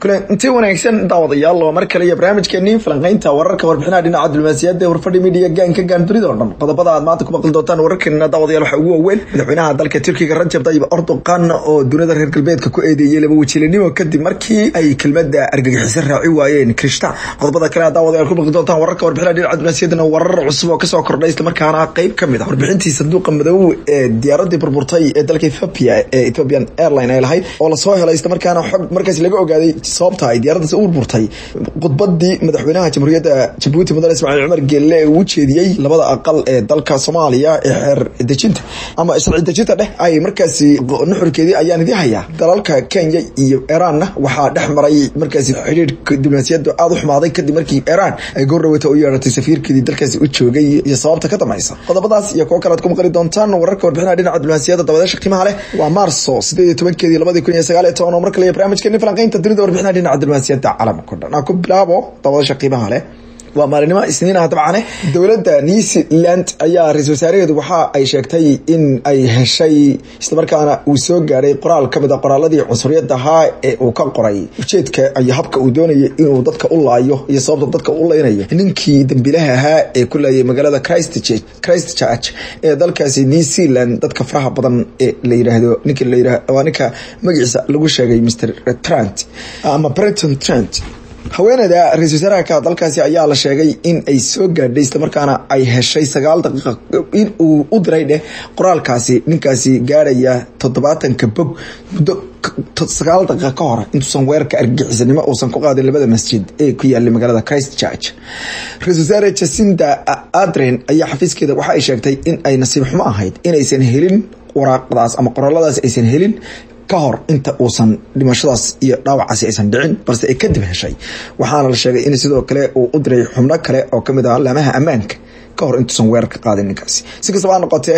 kulanti wanaagsan daawadayaal oo mar kale iyo barnaamijkeenii falanqeynta wararka warbixinaha dhinaca diblomaasiyadda ee warfadhi midiya gaanka gaandunida oo dhan qodobada aad maanta ku maqli doontaan wararkeena daawadayaal waxaa ugu waaweyn madaxweynaha dalka turkiga rajab tayyib erdogan oo dunida reer galbeedka ku eedeeyey laba wajiilanimo kadib markii ay kelmada argagixiso raaci waayeen krishta qodobada kale aad daawadayaal ku maqli doontaan wararka warbixinaha dhinaca diblomaasiyaddana warar cusub oo kasoo kordhay islamarkaana qeyb ka mid ah warbixintii sanduuqa madow ee diyaaradii burburtay ee dalka ethiopia ee ethiopian airline ay lahayd oo lasoo helay islamarkaana xog markaas laga ogaaday sababta ay diyaaraddaasi u burburtay khudbadii madaxweynaha jamhuuriyadda jabuuti mudane ismaaciil cumar geelle ee uu jeediyey labada aqal ee dalka soomaaliya ee xeer dejinta ama sharci dejinta dheh ay markaasi nuxurkeedii ayaan idii hayaa dalalka kenya iyo iranna waxaa dhex maray markaasi xidhiirka diblomaasiyaddu aada u xumaaday kadib markii iran ay goordhawata u yeedhatay safiirkeedii dalkaasi u joogay iyo sababta ka dambaysa qodobadaas iyo kuwo kale aad ku maqli doontaan wararka warbixinaha dhinaca diblomaasiyadda dabadeesha qiimaha leh waa maarso sideed iyo tobankeedii labadii kun iyo sagaal iyo toban oo mar kale iyo barnaamijkeeni falanqeynta dunida warbixinaha dhinaca diblomaasiyadda caalamka o dhan aan ku bilaabo dabadeesha qiimaha leh waa maalinimo isniin ah dabcane dowladda new zealand ayaa ra-isul wasaareheedu waxa ay sheegtay in ay heshay islamarkaana uu soo gaadhay qoraal ka mid a qoraaladii cunsuriyadda ahaa ee uu ka qoray ujeedka iyo habka uu doonayay inuu dadka u laayo iyo sababta dadka u laynayo ninkii dambilaha ahaa ee ku laayay magaalada christchurch ee dalkaasi new zealand dadka faraha badan ee la yiraahdo ninka la yirah waa ninka magaciisa lagu sheegay mr trant ama brenton trant haweeneyda ra-isul wasaaraha dalkaasi ayaa la sheegay in ay soo gaadhay islamarkaana ay heshay sagaal daqiiqa in uu u diray dheh qoraalkaasi ninkaasi gaadhaya toddobaatanka bog muddo sagaal daqiiqa ka hor intuusan weerarka argagixisanimo uusan ku qaadin labada masjid ee ku yaalay magaalada christchurch ra-isul wasaare jacinda adren ayaa xafiiskeeda waxa ay sheegtay in ay nasiib xumo ahayd inaysan helin waraaqdaas ama qoraaladaas aysan helin ka hor inta uusan dhimashadaas iyo dhaawacaasi aysan dhicin balse ay kadib heshay waxaana la sheegay in sidoo kale uu u diray xubno kale oo kamid ah laamaha ammaanka ka hor intuusan weerar ka qaadin ninkaasi si kastaba ha noqotee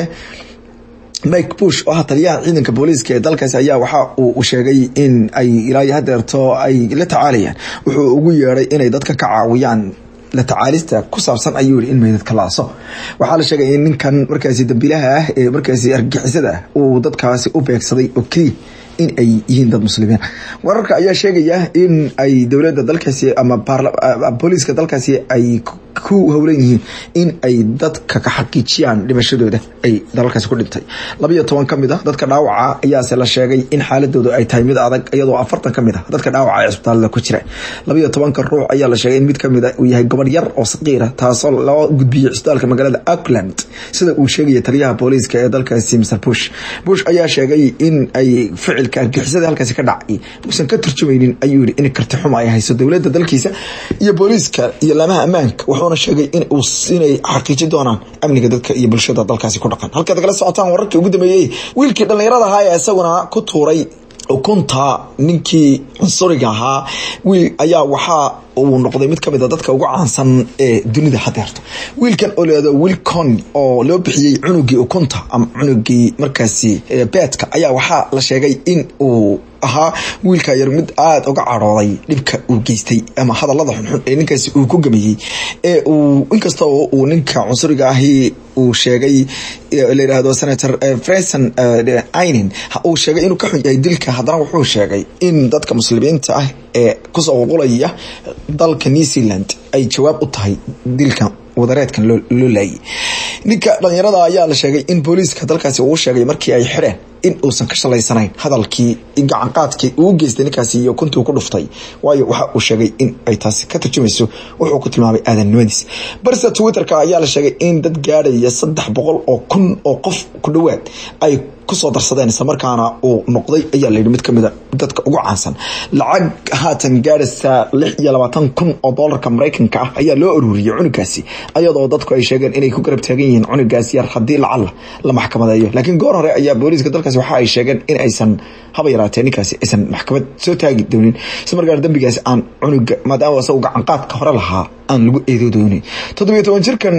mike bush oo ah taliyaha ciidanka booliiska ee dalkaasi ayaa waxa uu sheegay in ay ilaa hadeerto ay la tacaalayaan wuxuu ugu yeeday inay dadka ka caawiyaan la tacaalista ku saabsan ayuu yihi in meydadka laaso waxaa la sheegay in ninkan markaasi dambiilaha ah ee markaasi argagixisada ah uu dadkaasi u beegsaday oo keliya in ay yihiin dad muslimiin wararka ayaa sheegaya in ay dowladda dalkaasi ama booliiska dalkaasi ay ku howlan yihiin in ay dadka ka xaqiijiyaan dhimashadooda ay dalalkaasi ku dhintay labayo toban ka mid a dadka dhaawaca ayaase la sheegay in xaaladooda ay tahay mid adag iyadoo afartan ka mid a dadka dhaawaca ee cisbitaalada ku jira labayo tobanka ruux ayaa la sheegay in mid kamid a uu yahay gobor yar oo saqiira taasoo loo gudbiyey cisbitaalka magaalada auckland sida uu sheegaya taliyaha booliiska ee dalkaasi mr bush bush ayaa sheegay in ay ficilka argixisada halkaasi ka dhacay uusan ka turjumaynin ayuu yihi in karti xuma ay hayso dowladda dalkiisa iyo booliiska iyo laamaha ammaanka wuxuuna sheegay in inay xaqiijin doonaan amniga dadka iyo bulshada dalkaasi ku dhaqan halkaad kala socotaan wararkii ugu dambeeyey wiilkii dhallinyarada ahaa ee isaguna ku tuuray ukunta ninkii cunsuriga ahaa wiil ayaa waxaa uu noqday mid kamid a dadka ugu caansan ee dunida hadeerto wiilkan oo leedo wilcon oo loo bixiyey cunugii ukunta ama cunugii markaasi beedka ayaa waxaa la sheegay in uu ahaa wiilka yar mid aada uga cadhooday dhibka uu geystay ama hadalada xunxun ee ninkaasi uu ku gameeyey ee uu inkastoo uu ninka cunsuriga ahi uu sheegay la yidhaahdo senator freson inin uu sheegay inuu ka xun yahay dilka haddana wuxuu sheegay in dadka muslimiinta ah ee kusoo qulqulaya dalka new zealand ay jawaab u tahay dilka wadareedkan loo laayay ninka dhalinyarada ayaa la sheegay in booliiska dalkaasi uu sheegay markii ay xidheen in uusan ka shalaysanayn hadalkii gacanqaadkii uu geystay ninkaasi iyo kuntii ku dhuftay waayo waxa uu sheegay in ay taasi ka tarjumayso wuxuu ku tilmaamay aadannimadiis barse twitterka ayaa la sheegay in dad gaadhaya saddex boqol oo kun oo qof ku dhowaad ay kusoo darsadeen islamarkaana uu noqday ayaa layidhi mid kamid a dadka ugu caansan lacag haatan gaadhaysa lix iyo labaatan kun oo doolarka maraykanka ah ayaa loo aruuriyey cunugaasi ayadoo dadku ay sheegeen inay ku garab taagan yihiin cunugaas yar haddii lacalla la maxkamadeeyo laakiin goor hore ayaa booliiska dalkaasi waxa ay sheegeen in aysan haba yaraatee ninkaasi aysan maxkamad soo taagi doonin isla markaana dambigaasi aan cunuga maadaama isagu gacanqaadka hore lahaa aan lagu eedo doonin toddobiyo toban jirkan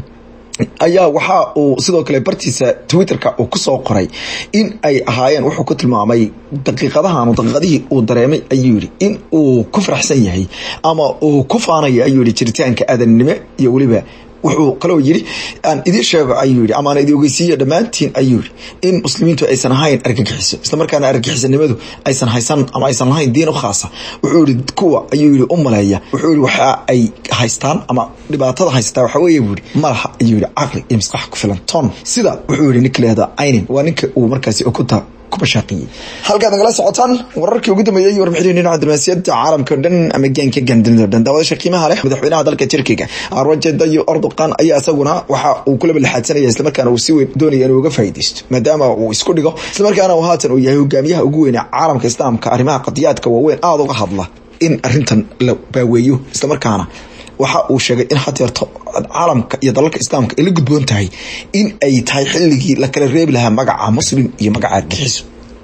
ayaa waxa uu sidoo kale bartiisa twitterka uu kusoo qoray in ay ahaayeen wuxuu ku tilmaamay daqiiqadahan daqiiqadihii uu dareemay ayuu yihi in uu ku faraxsan yahay ama uu ku faanayo ayuu yihi jiritaanka aadannimo iyo weliba wuxuu kaloo yidhi aan idiin sheego ayuu yidhi ama aan idi ogeysiiyo dhammaantiin ayuu yidhi in muslimiintu aysan ahayn argagixiso islamarkaana argagixisanimadu aysan haysan ama aysan lahayn diin u khaasa wuxuu yidhi kuwa ayuu yidhi u maleeya wuxuu yidhi waxa ay haystaan ama dhibaatada haystaa waxa weeye buu yidhi malaha ayuu yidhi caqli iyo maskax ku filan ton sida wuxuu yidhi ninka leehda aynin waa ninka uu markaasi okuta halkaad nagala socotaan wararkii ugu dambeeyey warbixin dhinaca diblomaasiyadda caalamka o dhan ama gaanka gaandunida o dhan daawadasha qiimaha leh madaxweynaha dalka turkiga rajab tayyib erdogan ayaa isaguna waxa uu kula balxaadsanaya islamarkaana uu si weyn doonaya inuu uga faa'iidaysto maadaama uu isku dhigo islamarkaana uu haatan uu yahay hogaamiyaha ugu weyn ee caalamka islaamka arrimaha qadiyaadka waaweyn aada uga hadla in arintan la baaweeyo islamarkaana waxa uu sheegay in hadeerto caalamka iyo dalalka islaamka ay la gudboon tahay in ay tahay xilligii la kala reebi lahaa magaca muslim iyo magaca argixiso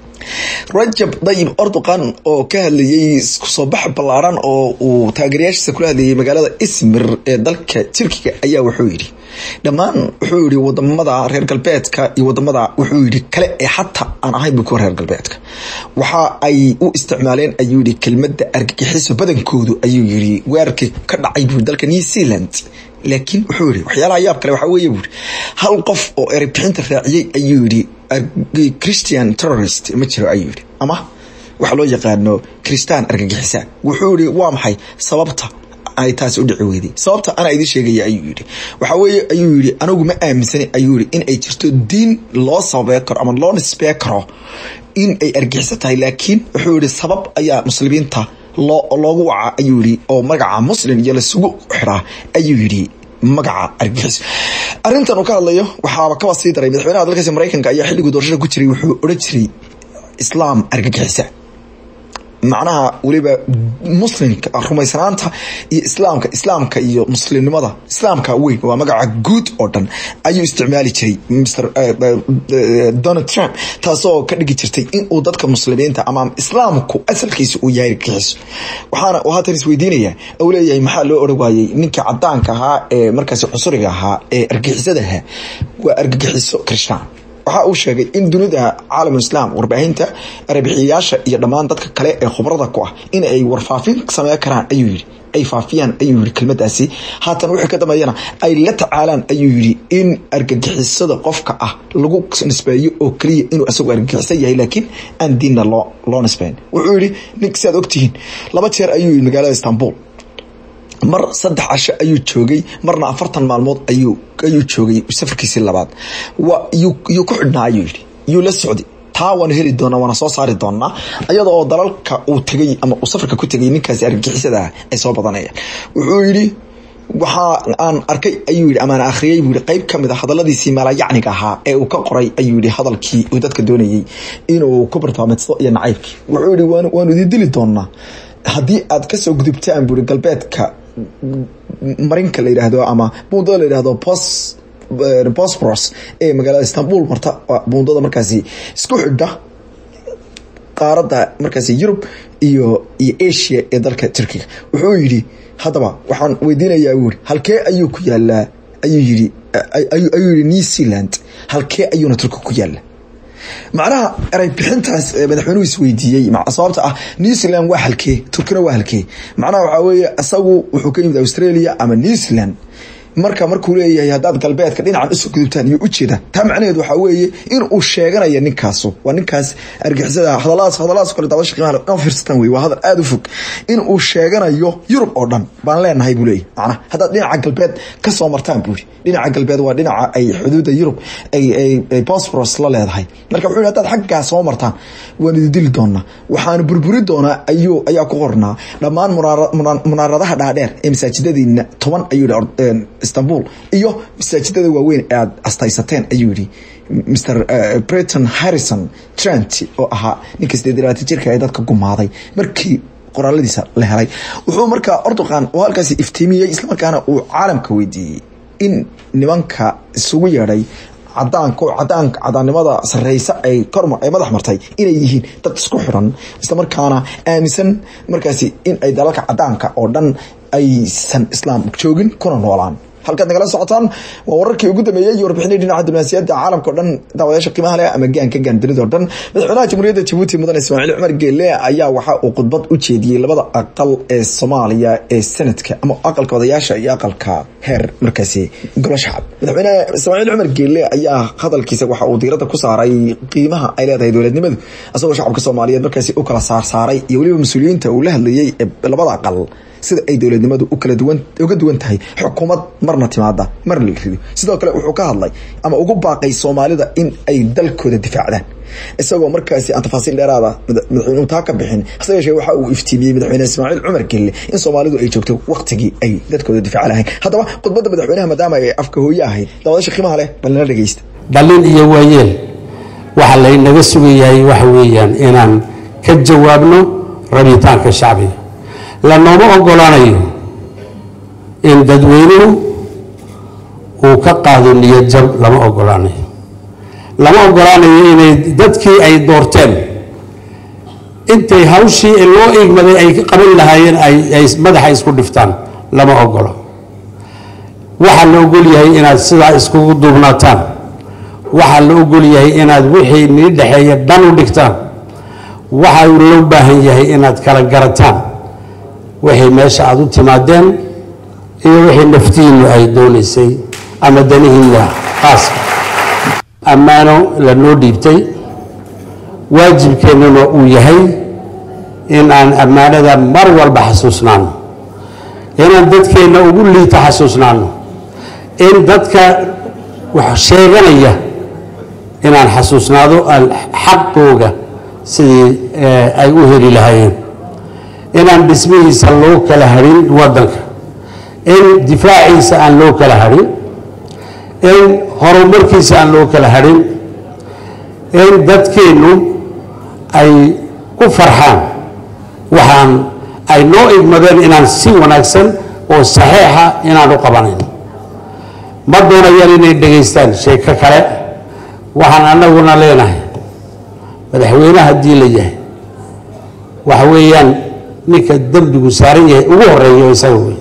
rajab dayib erdogan oo ka hadlayey kusoo bax ballaaran oo uu taageerayaashiisa kula hadlayay magaalada ismir ee dalka turkiga ayaa wuxuu yidhi dhammaan wuxuu yidhi wadamada reer galbeedka iyo wadamada wuxuu yidhi kale ee xataa aan ahayn bu kuwa reer galbeedka waxa ay u isticmaaleen ayuu yidhi kelmadda argagixiso badankoodu ayuu yidhi weerarkii ka dhacay buu dalka new zealand laakiin wuxuu yidhi waxyaalaha yaab kale waxaa weeye buuri hal qof oo ereybixinta raaciyey ayuu yidhi christian terrorist ma jiro ayuu yidhi ama waxa loo yaqaano christaan argagixisa wuxuu yidhi waa maxay sababta ay taasi u dhici weyday sababta anaa idiin sheegaya ayuu yidhi waxaa weeye ayuu yidhi anigu ma aaminsani ayuu yidhi in ay jirto diin loo sababey karo ama loo nisbee karo in ay argixiso tahay laakiin wuxuu yidhi sabab ayaa muslimiinta loogu waca ayuu yidhi oo magaca muslim iyo lasugu xiraa ayuu yidhi magaca argagixiso arrintan uu ka hadlayo waxaaba kaba sii daray madaxweynaha dalkaasi maraykanka ayaa xilliguu doorashada ku jiray wuxuu odhan jiray islaam argagixisa macnaha weliba muslimka rumaysanaanta iyo islaamka islaamka iyo muslimnimada islaamka weyn waa magaca guud oo dhan ayuu isticmaali jiray mr donald trump taasoo ka dhigi jirtay inuu dadka muslimiinta ama islaamku asalkiisa uu yahay argagixiso waxaana uu haatan isweydiinaya uu leeyahay maxaa loo oran waayey ninkii cadaanka ahaa ee markaasi cusuriga ahaa ee argagixisada ahaa waa argagixiso kristaan waxa uu sheegay in dunida caalamulislaam warbaahinta arabixiyayaasha iyo dhammaan dadka kale ee khubrada ku ah in ay warfaafin samey karaan ayuu yidhi ay faafiyaan ayuu yidhi kelmadaasi haatan wixii ka dambeeyana ay la tacaalaan ayuu yidhi in argagixisada qofka ah lagu nisbeeyo oo keliya inuu isagu argagixisan yahay laakiin aan diinna loo loo nisbeyn wuxuu yidhi nink siaad ogtihiin laba jeer ayuu yidhi magaalada istanbul mar saddex casho ayuu joogay marna afartan maalmood ayuu ayuu joogay safarkiisii labaad wa yuu ku xidhnaa ayuu yidhi yuu la socday taa waana heli doonaa waana soo saari doonaa iyada oo dalalka uu tegay ama uu safarka ku tegay ninkaasi argagixisada ah ay soo badanayaan wuxuu yidhi waxaa aan arkay ayuu yidhi amaan akhriyey buu yidhi qayb ka mid a hadalladiisii maalayacniga ahaa ee uu ka qoray ayuu yidhi hadalkii uu dadka doonayey inuu ku bartaameedsado iyo nacaybkii wuxuu yidhi waanu idin dili doonaa haddii aad kasoo gudubtaan buuri galbeedka marinka la yidhaahdo ama buundada la yidhahdo bos bosboros ee magaalada istanbul marta buundada markaasi isku xidha qaaradda markaasi yurub iyo iyo asia ee dalka turkiga wuxuu yidhi haddaba waxaan weydiinayaa buu yidhi halkee ayuu ku yaalaa ayuu yidhi ayuu yidhi new zealand halkee ayuuna turkiga ku yaala macnaha eray bixintaas madaxweynuhu isweydiiyey sababta ah new zealand waa halkee turkina waa halkee macnaha waxaa weeye isagu wuxuu ka yimid australia ama new zealand marka markuu leeyahay haddaad galbeedka dhinacan usoo gudubtaan iyo ujeeda taa macnaheed waxaa weeye in uu sheeganaya ninkaasu waa ninkaas argixisada hadaladaas hadaladaas kale dabasha qiimaha ka fiirsataan wey waa hadal aada u fog in uu sheeganayo yurub oo dhan baan leenahay buu leeyahy macnaha haddaad dhinaca galbeed kasoo martaan buuri dhinaca galbeed waa dhinaca ay xuduudda yurub ay bosboros la leedahay marka wuxuu haddaad xaggaa soo martaan waan idi dili doonaa waxaanu burburi doonaa ayuu ayaa ku qornaa dhammaan munaaradaha dhaadheer ee masaajidadiina toban ayuu yihi istanbul iyo masaajidada waaweyn ee aad astaysateen ayuu yihi mr breton harrison trent oo ahaa ninka sideed iyo labaatan jirka ee dadka gumaaday markii qoraaladiisa la helay wuxuu markaa ordoqan oo halkaasi iftiimiyey islamarkaana uu caalamka weydiiyey in nimanka isugu yeedhay cadaanka cadaanka cadaannimada sareysa ay korma ay madax martay inay yihiin dad isku xiran islamarkaana aaminsan markaasi in ay dalalka cadaanka oo dhan aysan islaam joogin kuna noolaan halkaad nagala socotaan waa wararkii ugu dambeeyey iyo warbixinii dhinaca diblomaasiyadda caalamka o dhan daawadayaasha qiimaha leh ama gaanka gaandunida o dhan madaxweynaha jamhuuriyadda jabuuti mudan ismaaciil cumar geele ayaa waxa uu khudbad u jeediyey labada aqal ee soomaaliya ee sanadka ama aqalka odayaasha iyo aqalka heer markaasi golo shacab madaxweyne ismaaciil cumar geele ayaa hadalkiisa waxa uu diirada ku saaray qiimaha ay leedahay dowladnimadu isagoo shacabka soomaaliyeed markaasi u kala saarsaaray iyo weliba mas-uuliyiinta uu la hadlayey ee labada aqal sida ay dowladnimadu ukala duwan uga duwan tahay xukuumad marna timaada marna la rido sidoo kale wuxuu ka hadlay ama ugu baaqay soomaalida in ay dalkooda difaacdaan isagoo markaasi aan tafaasiil dheeraada madaxweynuhu taa ka bixin hase yeeshee waxa uu iftiimiyey madaxweyne ismaaciil cumar gelle in soomaalidu ay joogto waqtigii ay dadkooda difaaci lahayn haddaba khudbadda madaxweynaha maadaama ay afka hooye ahayd dawadasha qiimaha leh bal nala dhegeysta dhallin iyo waayeel waxaa laynaga sugayahay waxa weeyaan inaan ka jawaabno rabitaanka shacbiga lanooma ogolaanayo in dadweynuhu uu ka qaado niyad jab lama ogolaanayo lama ogolaanayo inay dadkii ay doorteen intay hawshii loo igmaday ay qaban lahaayeen ay madaxa isku dhiftaan lama ogolo waxaa la ogol yahay inaad sidaa iskugu duubnaataan waxaa la ogol yahay inaad wixii nii dhexeeya dhan u dhigtaan waxaa loo baahan yahay inaad kala garataan wixii meesha aada u timaadeen iyo wixii naftiinnu ay doonaysay ama danihiinna qaaska ammaano lanoo dhiibtay waajibkeennuna uu yahay in aan ammaanada mar walba xasuusnaano inaan dadkeenna ugu liita xasuusnaano in dadka wax sheeganaya inaan xasuusnaado xaqooga sidii ay u heli lahaayeen inaan dhismihiisa loo kala harin wadanka in difaaciisa aan loo kala harin in horumarkiisa aan loo kala harin in dadkeennu ay ku farxaan waxaan ay noo igmadeen inaan si wanaagsan oo saxiixa inaan u qabanayn ma doonayaan inay dhegaystaan sheeko kale waxaan annaguna leenahay madaxweyne haddii la yahay waxa weeyaan ninka dembigu saaran yahay ugu horeeyo isaga wey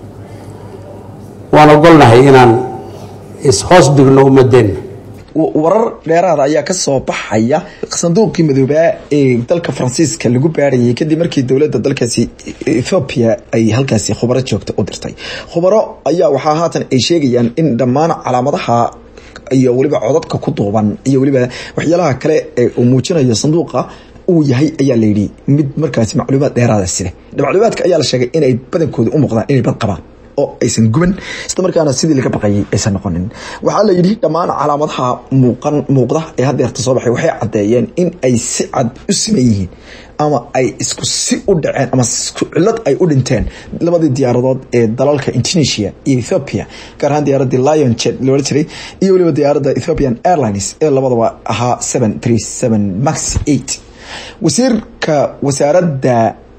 waan ogolnahay inaan ishoos dhigno ummadeenna warar dheeraada ayaa ka soo baxaya sanduuqii madoobaa ee dalka faransiiska lagu baarayay kadib markii dowladda dalkaasi ethoobiya ay halkaasi khubaro joogta u dirtay khubaro ayaa waxaa haatan ay sheegayaan in dhammaan calaamadaha iyo weliba codadka ku duuban iyo weliba waxyaalaha kale ee uu muujinayo sanduuqa uu yahay ayaa layidhi mid markaasi macluumaad dheeraada sida macluumaadka ayaa la sheegay inay badankooda u muuqdaan inay bad qabaan oo aysan guban isla markaana sidii laga baqayay aysan noqonin waxaa la yidhi dhammaan calaamadaha muuqan muuqda ee haddeerta soo baxay waxay caddeeyeen in ay si cad u siman yihiin ama ay isku si u dhaceen ama isku cillad ay u dhinteen labadii diyaaradood ee dalalka indonesia iyo ethiopia gaar ahaan diyaaradii lion jet loola jiray iyo weliba diyaaradda ethiopian airlines ee labadaba ahaa seven three seven max eight wasiirka wasaaradda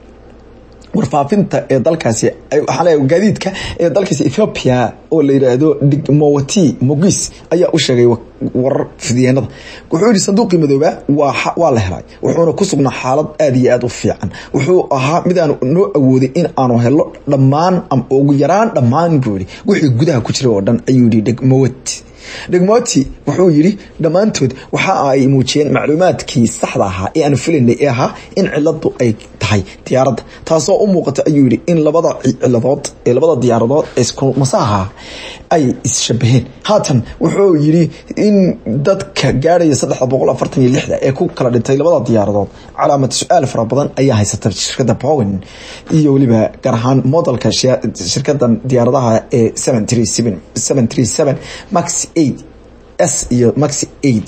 warfaafinta ee dalkaasi waxaa gaadiidka ee dalkaasi ethiopia oo la yidhaahdo digmowati mogis ayaa u sheegay warar fidiyeenada wuxuu yihi sanduuqii madooba waa la helay wuxuuna ku sugnaa xaalad aada iyo aada u fiican wuxuu ahaa mid aan noo awooday in aanu helo dhammaan ugu yaraan dhammaan buu yihi wixii gudaha ku jira oo dhan ayuu yihi digmowati dhegmoti wuxuu yidhi dhammaantood waxa ay muujiyeen macluumaadkii saxda ahaa ee aanu filaynay ee ahaa in ciladu ay tahay diyaaradda taasoo u muuqata ayuu yidhi in labada ciladood ee labada diyaaradood isku masaha ay isshabaheen haatan wuxuu yidhi in dadka gaarhaya saddex boqol afartan iyo lixda ee ku kala dhintay labada diyaaradood calaamad su-aal fara badan ayaa haysata shirkadda bowen iyo weliba gaar ahaan modelka shirkadan diyaaradaha ee seven three seven seven three seven max eight s iyo maxi eight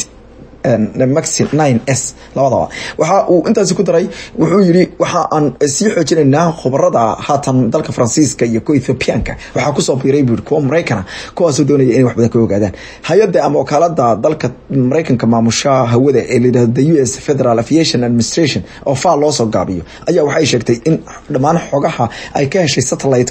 maxi nine s labadaba waxa uu intaasi ku daray wuxuu yidhi waxa aan sii xoojinaynaa khubarada haatan dalka faransiiska iyo kuwa ethoobiyaanka waxaa kusoo biiray buu kuwa maraykana kuwaasoo doonaya inay wax badan ka ogaadaan hay-adda ama wakaalada dalka maraykanka maamusha hawada ee layidhahdo the u s federal aviation administration oo faal loo soo gaabiyo ayaa waxay sheegtay in dhammaan xogaha ay ka heshay satellite-ka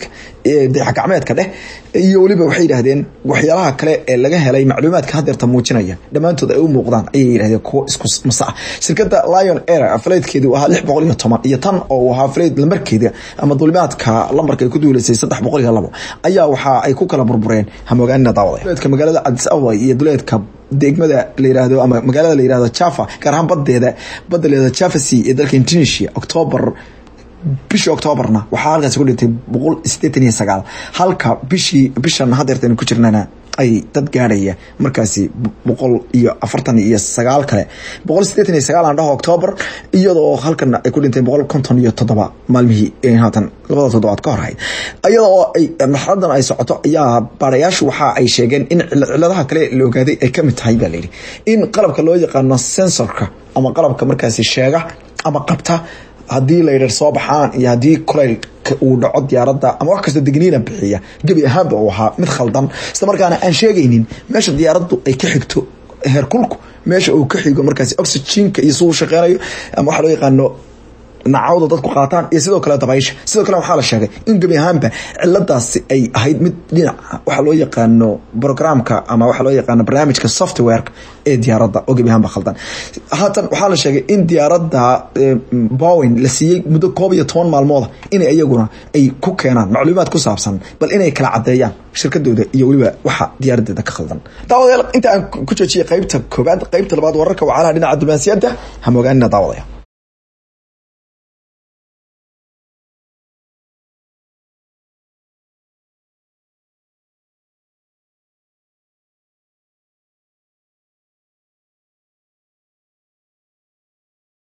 dayaxgacmeedka dheh iyo weliba waxay yidhahdeen waxyaalaha kale ee laga helay macluumaadka hadeerta muujinaya dhammaantood ay u muuqdaan ayay yidhahdeen kuwo isku masa ah shirkadda lion air faleydkeedu ahaa lix boqol iyo toban iyo tan oo uu ahaa faleyd lambarkeeda ama dulimaadka lambarka ay ku duuleysay saddex boqol iyo labo ayaa waxa ay ku kala burbureen hamogaanina daawada duleedka magaalada cadis ababa iyo duleedka degmada la yirahdo ama magaalada la yirahdo java gaar ahaan badeeda badda la yirahdo java sea ee dalka indonesia october bishii octoobarna waxaa halkaasi ku dhintay boqol sideetan iyo sagaal halka bishii bishan hadeerta aynu ku jirnana ay dad gaadhaya markaasi boqol iyo afartan iyo sagaal kale boqol sideetan iyo sagaal aan dhaho octoobar iyadoo halkana ay ku dhintay boqol konton iyo toddoba maalmihii haatan labada toddobaad ka hor ahayd iyadoo ay marxaladan ay socoto ayaa baarayaashu waxa ay sheegeen in ciladaha kale la ogaaday ay kamid tahay baa layidhi in qalabka loo yaqaano sensorka ama qalabka markaasi sheega ama qabta haddii laydhar soo baxaan iyo haddii kulaylka uu dhaco diyaaradda ama wax kastoo degniina bixiya gebi ahaanba uu ahaa mid khaldan isla markaana aan sheegaynin meesha diyaaraddu ay ka xigto heerkulku meesha uu ka xigo markaasi oxygenka iyo siduu shaqeynayo ama waxa loo yaqaano nacawda dadku qaataan iyo sidoo kale dabaysha sidoo kale waxaa la sheegay in gebi ahaanba ciladaasi ay ahayd mid dhinaca waxa loo yaqaano programka ama waxa loo yaqaano barnaamijka softwareka ee diyaaradda oo gebi ahaanba khaldan haatan waxaa la sheegay in diyaaradda bowin la siiyey muddo koob iyo toban maalmooda inay iyaguna ay ku keenaan macluumaad ku saabsan bal inay kala cadeeyaan shirkadooda iyo weliba waxa diyaaradeeda ka khaldan daawadayaal inta aan ku joojiyay qaybta koobaad qaybta labaad wararka wacalaha dhinaca diblomaasiyadda hamogaanina daawadaya